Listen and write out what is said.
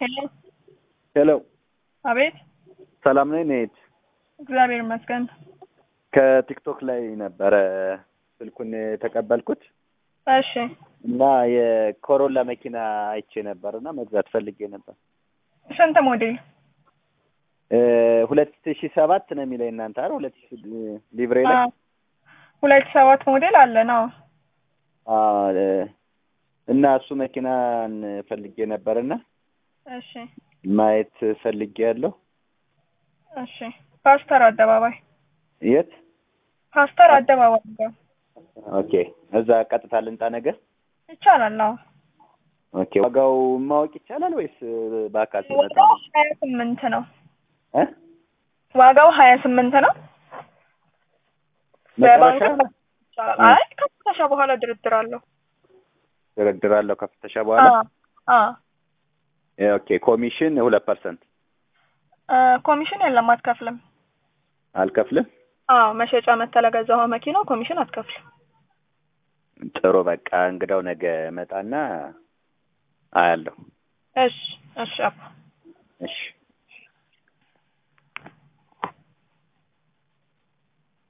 ሄሎ ሄሎ አቤት። ሰላም ነኝ ኔት እግዚአብሔር ይመስገን። ከቲክቶክ ላይ ነበረ ስልኩን የተቀበልኩት እሺ እና የኮሮላ መኪና አይቼ ነበር እና መግዛት ፈልጌ ነበር። ስንት ሞዴል? ሁለት ሺ ሰባት ነው የሚለኝ እናንተ አይደል? ሁለት ሺ ሊብሬ ላይ አዎ። ሁለት ሰባት ሞዴል አለ ነው። አዎ፣ እና እሱ መኪናን ፈልጌ ነበር እና እሺ ማየት ፈልጌ ያለው እሺ። ፓስተር አደባባይ የት? ፓስተር አደባባይ ጋር ኦኬ፣ እዛ ቀጥታ ልንጣ ነገር ይቻላል። አዎ ኦኬ። ዋጋው ማወቅ ይቻላል ወይስ በአካል ስመጣ ዋጋው ሀያ ስምንት ነው። እ ዋጋው ሀያ ስምንት ነው። መጨረሻ በባንክ ይቻላል። አይ ከፍተሻ በኋላ ድርድር አለው። ድርድር አለው ከፍተሻ በኋላ አዎ አዎ። ኦኬ። ኮሚሽን ሁለት ፐርሰንት እ ኮሚሽን የለም አትከፍልም። አልከፍልም። አዎ መሸጫ መተህ ለገዛኸው መኪናው ኮሚሽን አትከፍልም። ጥሩ በቃ እንግዳው ነገ መጣና አያለሁ። እሺ እሺ አባ እሺ